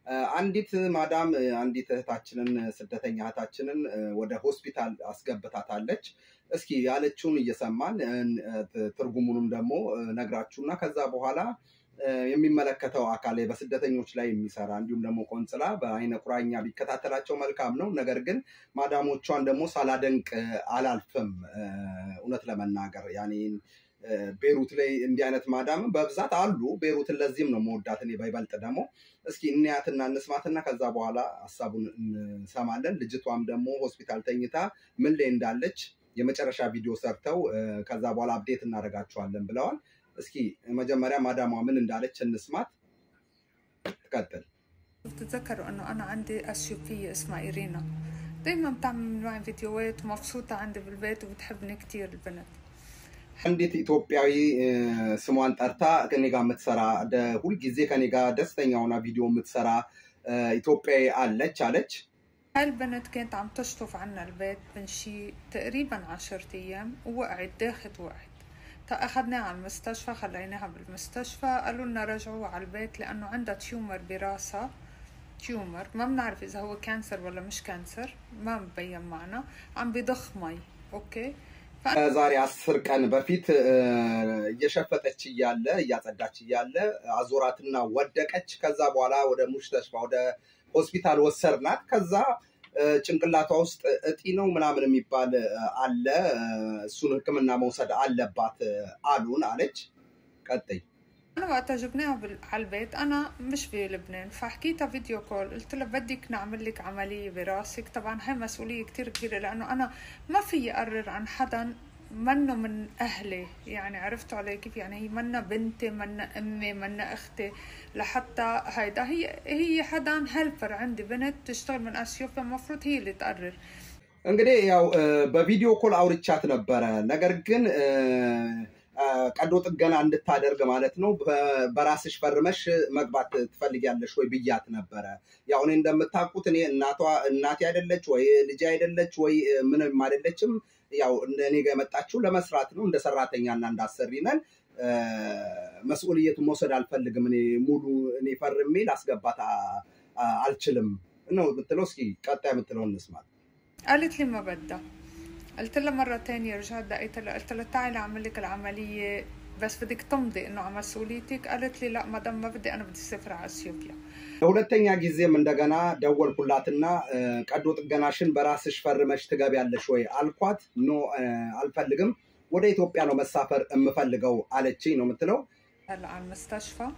አንዲት ማዳም አንዲት እህታችንን ስደተኛ እህታችንን ወደ ሆስፒታል አስገብታታለች። እስኪ ያለችውን እየሰማን ትርጉሙንም ደግሞ ነግራችሁና ከዛ በኋላ የሚመለከተው አካል በስደተኞች ላይ የሚሰራ እንዲሁም ደግሞ ቆንጽላ በአይነ ቁራኛ ቢከታተላቸው መልካም ነው። ነገር ግን ማዳሞቿን ደግሞ ሳላደንቅ አላልፍም። እውነት ለመናገር ያኔ ቤሩት ላይ እንዲህ አይነት ማዳም በብዛት አሉ። ቤሩትን ለዚህም ነው መወዳት እኔ በይበልጥ ደግሞ እስኪ እንያትና እንስማትና ከዛ በኋላ ሀሳቡን እንሰማለን። ልጅቷም ደግሞ ሆስፒታል ተኝታ ምን ላይ እንዳለች የመጨረሻ ቪዲዮ ሰርተው ከዛ በኋላ አፕዴት እናደርጋቸዋለን ብለዋል። እስኪ መጀመሪያ ማዳሟ ምን እንዳለች እንስማት። ትቀጥል። بتتذكروا انه انا عندي اثيوبية اسمها ايرينا دايما بتعمل معي فيديوهات ومبسوطة عندي بالبيت وبتحبني كتير البنت አንዲት ኢትዮጵያዊ ስሟን ጠርታ ከኔ ጋር የምትሰራ ሁልጊዜ ከኔ ጋር ደስተኛ ሆና ቪዲዮ የምትሰራ ኢትዮጵያዊ አለች አለች። هاي البنت كانت عم تشطف عنا البيت من شي تقريبا عشرة ايام ووقعت داخت وقعت أخذناها على المستشفى خليناها بالمستشفى قالوا لنا رجعوها على البيت لأنه عندها تيومر براسها تيومر ما بنعرف إذا هو كانسر ولا مش كانسر ما مبين معنا عم بضخ مي أوكي ዛሬ አስር ቀን በፊት እየሸፈጠች እያለ እያጸዳች እያለ አዞራትና ወደቀች። ከዛ በኋላ ወደ ሙሽተሽፋ ወደ ሆስፒታል ወሰድናት። ከዛ ጭንቅላቷ ውስጥ እጢ ነው ምናምን የሚባል አለ። እሱን ሕክምና መውሰድ አለባት አሉን አለች። ቀጥይ أنا وقتها جبناها على البيت أنا مش بلبنان فحكيتها فيديو كول قلت لها بدك نعمل لك عملية براسك طبعا هاي مسؤولية كتير كبيرة لأنه أنا ما في أقرر عن حدا منه من أهلي يعني عرفتوا علي كيف يعني هي منا بنتي منا أمي منا أختي لحتى هيدا هي هي حدا هيلبر عندي بنت تشتغل من أثيوبيا المفروض هي اللي تقرر እንግዲህ ያው በቪዲዮ ኮል አውርቻት ነበረ። ነገር ግን ቀዶ ጥገና እንድታደርግ ማለት ነው። በራስሽ ፈርመሽ መግባት ትፈልጊያለሽ ወይ ብያት ነበረ። ያው እኔ እንደምታውቁት እኔ እናቷ እናቴ አይደለች ወይ ልጅ አይደለች ወይ ምንም አይደለችም። ያው እኔ ጋር የመጣችው ለመስራት ነው። እንደ ሰራተኛና እንዳሰሪ ነን። መስኡልየቱን መውሰድ አልፈልግም። እኔ ሙሉ እኔ ፈርሜ ላስገባት አልችልም ነው የምትለው። እስኪ ቀጣይ የምትለውን እንስማት። قالت لي ما بدها قلت لها مرة تانية رجعت دقيت لها قلت لها تعالي أعمل لك العملية بس بدك تمضي إنه على مسؤوليتك قالت لي لا مدام ما بدي أنا بدي أسافر على أثيوبيا ለሁለተኛ ጊዜም እንደገና ደወልኩላትና ቀዶ ጥገናሽን በራስሽ ፈርመሽ ትገቢያለሽ ወይ አልኳት። ኖ አልፈልግም፣ ወደ ኢትዮጵያ ነው መሳፈር የምፈልገው አለችኝ ነው የምትለው። هلا على المستشفى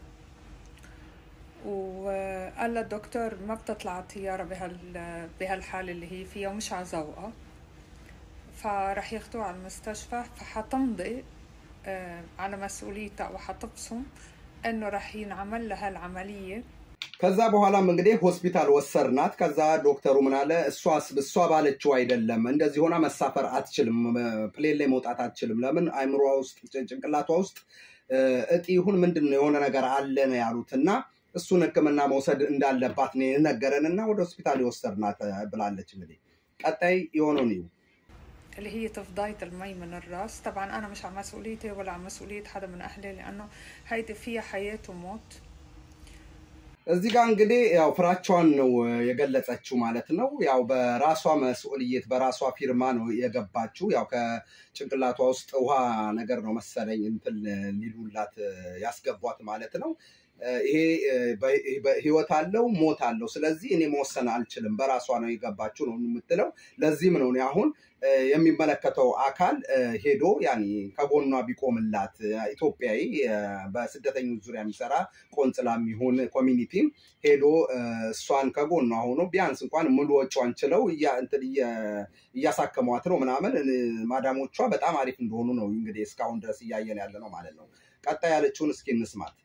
وقال لها الدكتور ما بتطلع الطيارة بهال بهالحالة اللي هي فيها ومش على ذوقها فراح ياخدوها على المستشفى فحتمضي على مسؤوليتها وحتبصم انه راح ينعمل لها العملية ከዛ በኋላም እንግዲህ ሆስፒታል ወሰርናት። ከዛ ዶክተሩ ምን አለ፣ እሷ ባለችው አይደለም እንደዚህ ሆና መሳፈር አትችልም፣ ፕሌን ላይ መውጣት አትችልም። ለምን አይምሯ ውስጥ ጭንቅላቷ ውስጥ እጢ ይሁን ምንድን ነው የሆነ ነገር አለ ነው ያሉት እና እሱን ሕክምና መውሰድ እንዳለባት ነው የነገረን እና ወደ ሆስፒታል የወሰድናት ብላለች። እንግዲህ ቀጣይ የሆነውን ይሁ اللي هي تفضاية المي من الراس طبعا أنا مش على مسؤوليتي ولا على مسؤولية حدا من أهلي لأنه هيدي فيها حياة وموت እዚህ ጋር እንግዲህ ያው ፍራቿን ነው የገለጸችው ማለት ነው። ያው በራሷ መስኡልየት በራሷ ፊርማ ነው የገባችው። ያው ከጭንቅላቷ ውስጥ ውሃ ነገር ነው መሰለኝ እንትን ሊሉላት ያስገቧት ማለት ነው። ይሄ ህይወት አለው ሞት አለው። ስለዚህ እኔ መወሰን አልችልም፣ በራሷ ነው የገባችው ነው የምትለው። ለዚህም ነው እኔ አሁን የሚመለከተው አካል ሄዶ ያኔ ከጎኗ ቢቆምላት ኢትዮጵያዊ በስደተኞች ዙሪያ የሚሰራ ቆንጽላም ይሁን ኮሚኒቲም ሄዶ እሷን ከጎኗ ሆኖ ቢያንስ እንኳን ሙሉ ወጪዋን ችለው እያሳከሟት ነው ምናምን። ማዳሞቿ በጣም አሪፍ እንደሆኑ ነው እንግዲህ እስካሁን ድረስ እያየን ያለ ነው ማለት ነው። ቀጣይ ያለችውን እስኪ እንስማት።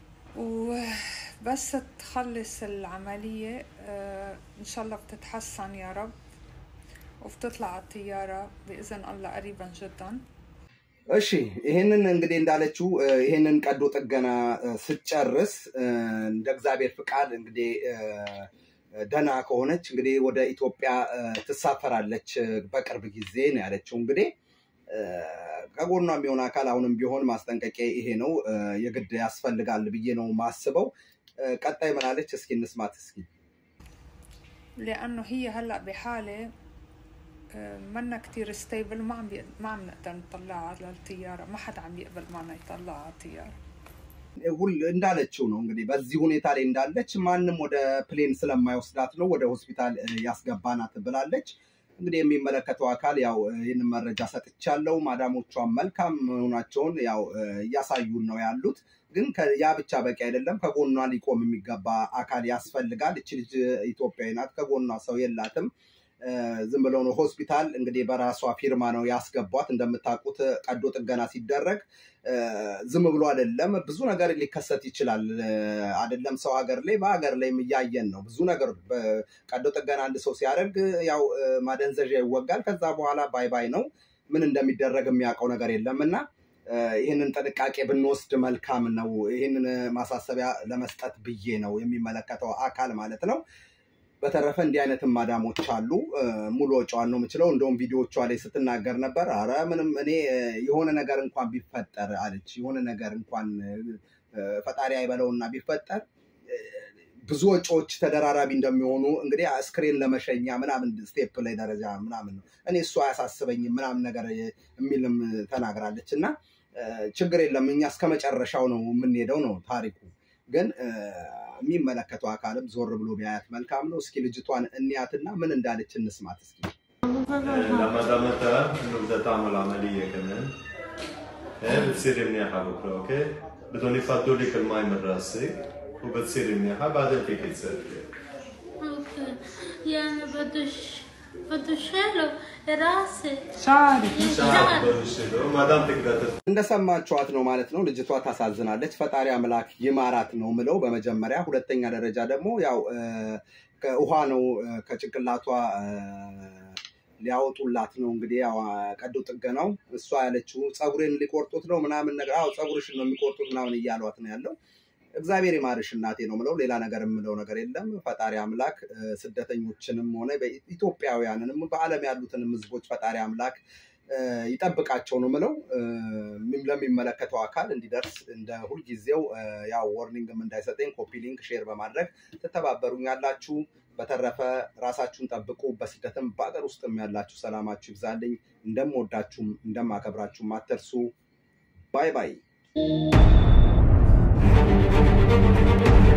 وبس تخلص العملية إن شاء الله بتتحسن يا رب وبتطلع على الطيارة بإذن الله قريبا جدا እሺ ይሄንን እንግዲህ እንዳለችው ይሄንን ቀዶ ጥገና ስትጨርስ እንደ እግዚአብሔር ፍቃድ እንግዲህ ደህና ከሆነች እንግዲህ ወደ ኢትዮጵያ ትሳፈራለች በቅርብ ጊዜ ነው ያለችው። እንግዲህ ከጎኗ የሚሆን አካል አሁንም ቢሆን ማስጠንቀቂያ ይሄ ነው፣ የግድ ያስፈልጋል ብዬ ነው ማስበው። ቀጣይ ምናለች? እስኪ እንስማት እስኪ لأنه هي هلا بحالة آه، منا كتير ستيبل ما عم بي... ما عم نقدر نطلعها على الطيارة ما حدا عم يقبل معنا يطلعها على الطيارة ሁል እንዳለችው ነው እንግዲህ በዚህ ሁኔታ ላይ እንዳለች ማንም ወደ ፕሌን ስለማይወስዳት ነው ወደ ሆስፒታል እ፣ ያስገባናት ብላለች። እንግዲህ የሚመለከተው አካል ያው እ፣ ይህንን መረጃ ሰጥቻለሁ። ማዳሞቿን መልካም መሆናቸውን ያው እ፣ እያሳዩን ነው ያሉት። ግን ከ- ያ ብቻ በቂ አይደለም። ከጎኗ ሊቆም የሚገባ አካል ያስፈልጋል። እች ልጅ ኢትዮጵያዊ ናት፣ ከጎኗ ሰው የላትም። እ፣ ዝም ብለው ነው ሆስፒታል እንግዲህ በራሷ ፊርማ ነው ያስገቧት። እንደምታውቁት ቀዶ ጥገና ሲደረግ እ፣ ዝም ብሎ አይደለም። ብዙ ነገር ሊከሰት ይችላል። እ፣ አይደለም ሰው ሀገር ላይ በሀገር ላይም እያየን ነው። ብዙ ነገር በቀዶ ጥገና አንድ ሰው ሲያደርግ ያው እ፣ ማደንዘዣ ይወጋል። ከዛ በኋላ ባይ ባይ ነው። ምን እንደሚደረግ የሚያውቀው ነገር የለም እና እ፣ ይህንን ጥንቃቄ ብንወስድ መልካም ነው። ይህንን ማሳሰቢያ ለመስጠት ብዬ ነው የሚመለከተው አካል ማለት ነው። በተረፈ እንዲህ አይነትም ማዳሞች አሉ። እ፣ ሙሉ ወጪዋን ነው የምችለው። እንደውም ቪዲዮቿ ላይ ስትናገር ነበር። አረ ምንም እኔ እ፣ የሆነ ነገር እንኳን ቢፈጠር አለች። የሆነ ነገር እንኳን እ፣ ፈጣሪ አይበለውና ቢፈጠር እ፣ ብዙ ወጪዎች ተደራራቢ እንደሚሆኑ እንግዲህ አስክሬን ለመሸኛ ምናምን ስቴፕ ላይ ደረጃ ምናምን ነው እኔ እሱ አያሳስበኝም ምናምን ነገር የሚልም ተናግራለች እና እ፣ ችግር የለም እኛ እስከ መጨረሻው ነው የምንሄደው ነው ታሪኩ። ግን እ፣ የሚመለከተው አካልም ዞር ብሎ ቢያያት መልካም ነው። እስኪ ልጅቷን እንያትና ምን እንዳለች እንስማት እስኪ። لما دامتها انه بدها تعمل عملية كمان ايه بتصيري منيحة بكرة اوكي؟ بدهم يفضوا لك المي من راسك وبتصيري منيحة بعدين فيك تسافري اوكي يعني بدش بدش حلو راسي شعري شعرك بدهم يشيلوا ما دامتك بدها تفضل እንደሰማችኋት ነው ማለት ነው። ልጅቷ ታሳዝናለች። ፈጣሪ አምላክ ይማራት ነው ምለው በመጀመሪያ። ሁለተኛ ደረጃ ደግሞ ያው እ፣ ከውሃ ነው እ፣ ከጭንቅላቷ እ፣ ሊያወጡላት ነው እንግዲህ ያው ቀዶ ጥገናው። እሷ ያለችው ፀጉሬን ሊቆርጡት ነው ምናምን ነገር፣ አዎ ፀጉርሽን ነው የሚቆርጡት ምናምን እያሏት ነው ያለው። እግዚአብሔር ይማርሽ እናቴ ነው ምለው። ሌላ ነገር የምለው ነገር የለም። ፈጣሪ አምላክ እ፣ ስደተኞችንም ሆነ በኢትዮጵያውያንንም በዓለም ያሉትንም ህዝቦች ፈጣሪ አምላክ እ፣ ይጠብቃቸው ነው ምለው። እ፣ ለሚመለከተው አካል እንዲደርስ እንደ ሁልጊዜው እ፣ ያው ወርኒንግም እንዳይሰጠኝ ኮፒ ሊንክ ሼር በማድረግ ትተባበሩኝ ያላችሁ። በተረፈ ራሳችሁን ጠብቁ። በስደትም በሀገር ውስጥም ያላችሁ ሰላማችሁ ይብዛልኝ። እንደምወዳችሁም እንደማከብራችሁም አትርሱ። ባይ ባይ።